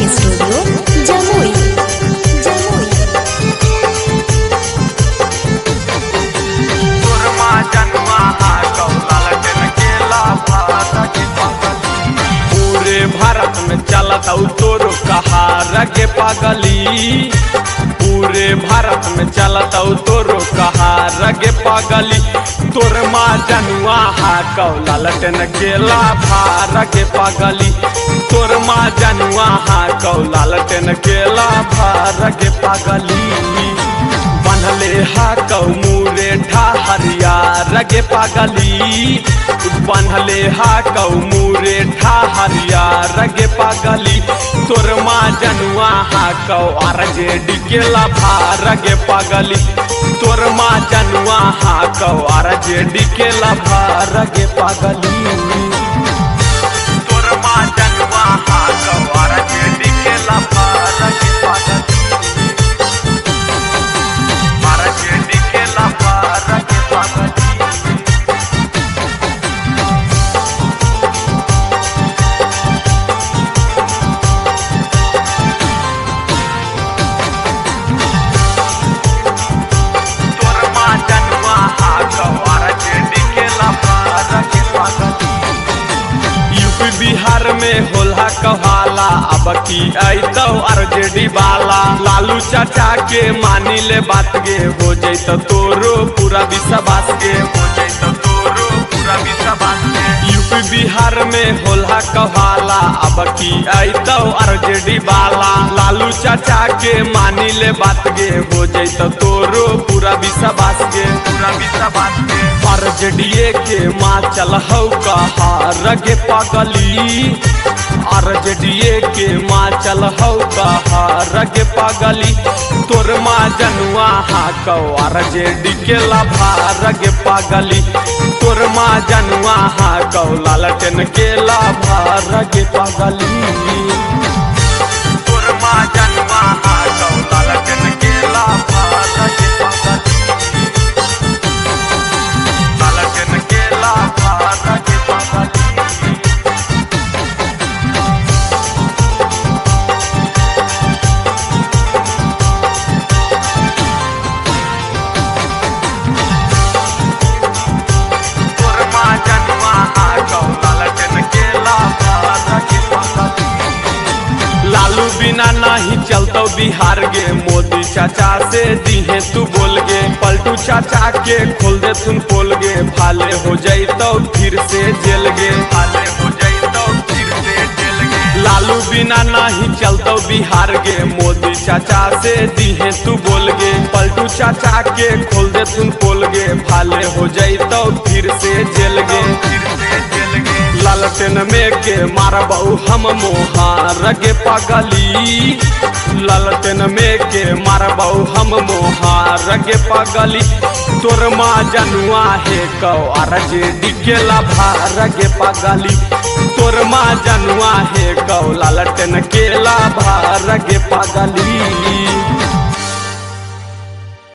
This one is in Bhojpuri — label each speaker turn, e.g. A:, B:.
A: स्टूडियो जमुई जमुई
B: सुरमा जन्मा हा कौलाल जन केला भारत के पागली पूरे भारत में चलत औ तोरो कहार के पागली पूरे भारत में चलत औ तोरो कहार के पागली तोर माँ जनुआ हा कौलाल जन केला भार के पागली तोर माँ जनुआ हा कौलाल जन केला भार के पागली बनले हा कौमूरे ठहरिया रगे पागली बनले हा कौमूरे ठहरिया रगे पागली तोर माँ जनुआ हा कौ अरजे डिकेला भा रगे पागली तोर माँ जनुआ हा कौ अरजे डिकेला भा रगे पागली तोर माँ जनुआ हा कौ अरजे डिकेला भा रगे पागली Para que dique la para que paga तोर माँ जनुआ हा गवार के दिखे ला para के पागा यूपी बिहार में होला कहाला अब की ऐतो आरजेडी वाला लालू चाचा के मानी ले बात गे हो जैत तोरो पूरा विश्वास के हो जैत तोरो पूरा विश्वास के यूपी बिहार में होला कहाला अब की ऐतो आरजेडी वाला लालू चाचा के मानी ले बात गे हो जैत तोरो पूरा विश्वास के पूरा विश्वास के आरजेडीए के माँ चल हौ कहा रगे पागली आरजेडीए के माँ चल हौ कहा रगे पागली तोर माँ जनुआ हा कौ आरजेडी के लाभा रगे पागली तोर माँ जनुआ हा कौ लालटेन के लाभा रगे पागली तोर माँ जनुआ हा कौ लालटेन के लाभा रगे पागली लालटेन के लाभा रगे पागली तोर माँ जनुआ हा कौ लालटेन के लाभा रगे पागली लालू बिना नहीं चलतो बिहार गे मोदी चाचा से दिहे तू बोल गे पलटू चाचा के खोल दे तुम पोल गे भाले हो जैतो फिर से जेल गे भाले हो जैतो फिर से जेल गे लालू बिना नहीं चलतो बिहार गे मोदी चाचा से दिहे तू बोल गे पलटू चाचा के खोल दे तुम पोल गे भाले हो जैतो फिर से जेल गे फिर से जेल गे लालटेन में के मारबऊ हम मोहार गे पागली लालटेन में के मारबऊ हम मोहार गे पागली तोर माँ जनुआ हे कौ आरजे डिकेला भार गे पागली तोर माँ जनुआ हे कौ लालटेन केला भार गे पागली